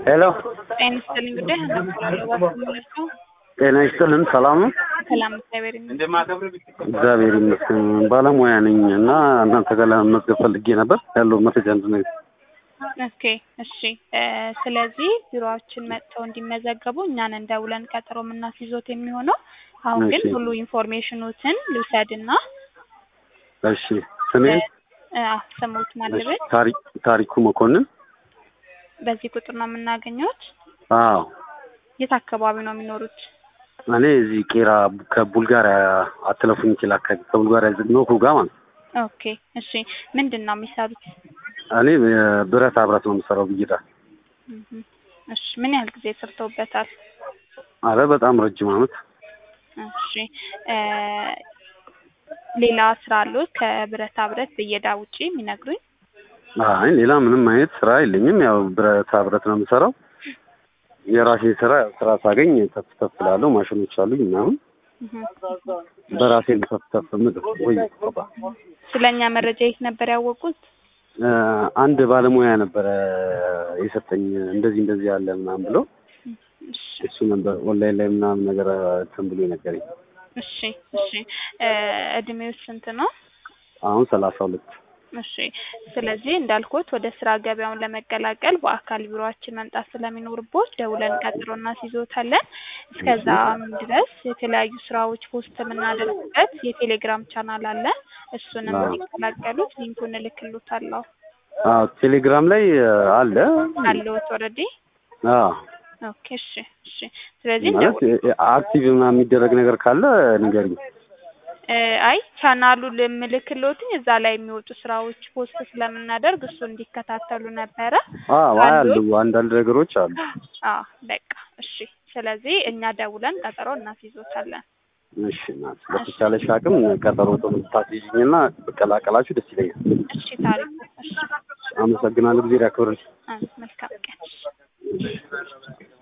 ሄሎ ጤና ይስጥልኝ ጉዳይ አናግራለሁ ባስመለስኩ ጤና ይስጥልን። ሰላም ነው? ሰላም እግዚአብሔር ይመስገን። እግዚአብሔር ይመስገን። ባለሙያ ነኝ እና እናንተ ጋር ለመመዝገብ ፈልጌ ነበር ያለው መረጃ እንድነግር። ኦኬ እሺ። እ ስለዚህ ቢሮዎችን መጥተው እንዲመዘገቡ እኛን እንደውለን ቀጠሮ የምናስይዞት የሚሆነው አሁን ግን እሺ። ሙሉ ኢንፎርሜሽኖትን ልውሰድና እሺ ስሜን እ አ ስሙት ማለበት ታሪ- ታሪኩ መኮንን። በዚህ ቁጥር ነው የምናገኘት። አዎ የት አካባቢ ነው የሚኖሩት? እኔ እዚህ ቄራ ከቡልጋሪያ አትለፉኝ ይችላል አካባቢ ከቡልጋሪያ ነው ሁጋ ማለት ነው። ኦኬ እሺ። ምንድን ነው የሚሰሩት? እኔ ብረታ ብረት ነው የምሰራው ብይዳ። እህ እሺ። ምን ያህል ጊዜ ሰርተውበታል? አረ በጣም ረጅም አመት። እሺ እ ሌላ ስራ አሉት ከብረታ ብረት ብየዳ ውጪ የሚነግሩኝ? አይ ሌላ ምንም አይነት ስራ የለኝም። ያው ብረታ ብረት ነው የምሰራው። የራሴን ስራ ስራ ሳገኝ ተፍ ተፍ እላለሁ። ማሽኖች አሉኝ ምናምን እህ በራሴ ተፍ ተፍ ምድር ወይ ቆባ ስለኛ መረጃ የት ነበር ያወቁት? እ አንድ ባለሙያ ነበረ የሰጠኝ እንደዚህ እንደዚህ ያለ ምናምን ብሎ እሺ እሱ ነበር ኦንላይን ላይ ምናምን ነገር እንትን ብሎ ነገረኝ። እሺ እሺ እ እድሜው ስንት ነው? አሁን ሰላሳ ሁለት እሺ ስለዚህ እንዳልኩት ወደ ስራ ገበያውን ለመቀላቀል በአካል ቢሮአችን መምጣት ስለሚኖርቦት ደውለን ቀጥሮ እናስይዞታለን። እስከዛም ድረስ የተለያዩ ስራዎች ፖስት የምናደርግበት የቴሌግራም ቻናል አለ። እሱንም አዎ። እንዲቀላቀሉት ሊንኩን እልክሎታለሁ። አዎ ቴሌግራም ላይ አለ። አለዎት ኦልሬዲ? አዎ ኦኬ እሺ እሺ ስለዚህ ማለት እንደው አክቲቭ ምናምን የሚደረግ ነገር ካለ ንገሪኝ። እ አይ ቻናሉ ልምልክሎትኝ እዛ ላይ የሚወጡ ስራዎች ፖስት ስለምናደርግ እሱ እንዲከታተሉ ነበረ። አዎ አሉ? አሉ አንዳንድ ነገሮች አሉ። አዎ በቃ እሺ። ስለዚህ እኛ ደውለን ቀጠሮ እናስይዞታለን። እሺ እናት በተቻለሽ አቅም ቀጠሮ ታስይዥኝና በቀላቀላችሁ ደስ ይለኛል። እሺ ታሪኩ እሺ አመሰግናለሁ። ጊዜ ያክብርልኝ። አ መልካም ቀን።